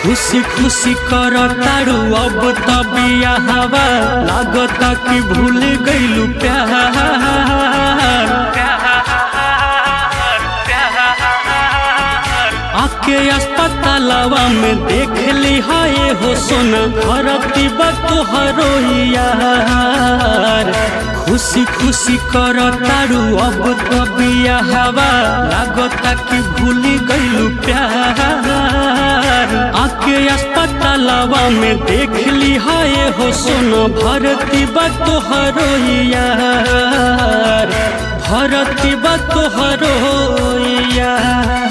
खुशी खुशी कर तारू अब तबिया हवा लागता कि भूल गईलू प्यार आके अस्पतालवा में देख ली हाय हो सोना भरती बतोहरो यार खुशी खुशी कर तारू अब तबिया हवा लागता कि भूल गईलू प्यार आके अस्पतालवा में देख ली हाय हो सोना भरती बतोहरो यार भरती बतोहरो यार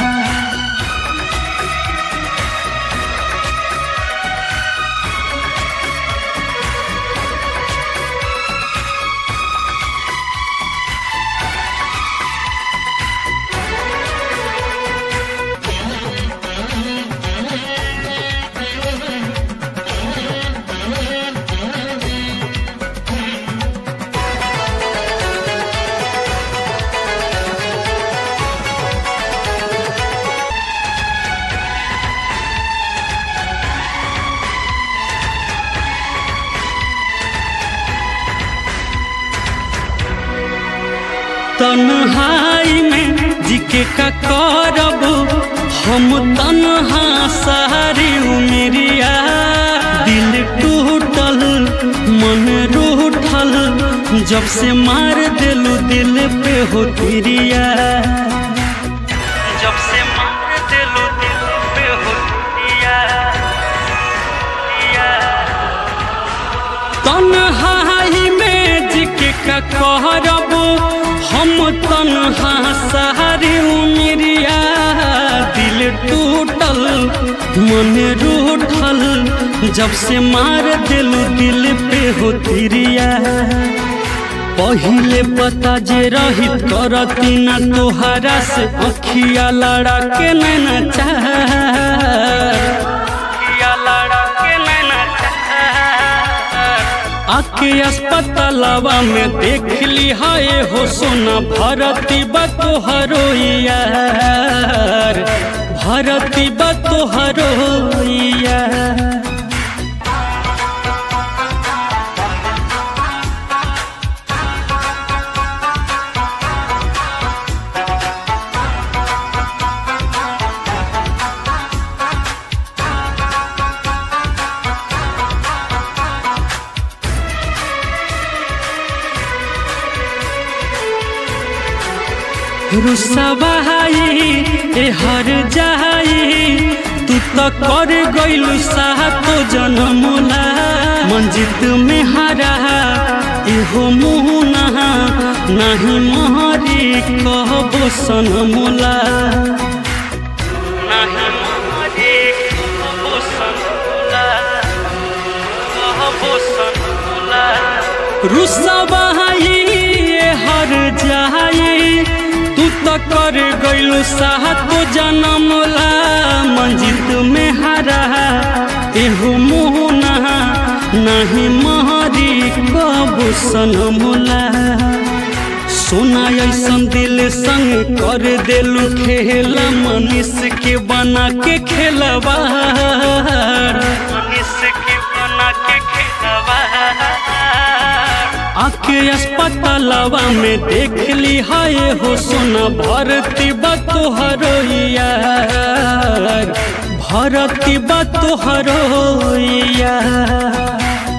तन्हाई में जिके का करब हम तन्हा सारी उमरिया दिल टूटल मन रूठल जब से मार दिलू दिल पे हो तिरिया जब से मार दिलू दिल पे हो तिरिया तन्हाई में जिके का कहरब हम तन्हा सारी उमरिया दिल टूटल मन रूठल जब से मार दिलू दिल पे हो तिरिया पहिले पता जे रही करती ना तोहरा से अखिया लड़ा के नैना चाह लड़ा के नैना आके अस्पतालवा में देख ली हाय हो सोना भरती बतोहरो यार भरती बतोहरो यार रुसवाई ए हर जाई तू तो कर गइलू सातो जनमुला मंजित में हरा एहो मुहना नहीं महरी कहबो सनमुला नहीं महरी कहबो सनमुला कहबो सनमुला रुसवाई ए हर जाई तू तो कर गइलू सातो जनमुला मंजित में हरा एहो मोहना नहीं महरी कबू सनमुला सोना ऐसन दिल संग कर देलू खेल मनीष के बना के खेलवा मनीष के बना के खेलवा आके अस्पतालवा में देख ली हाय हो सोना भरती बतोहरो यार भरती बतोहरो यार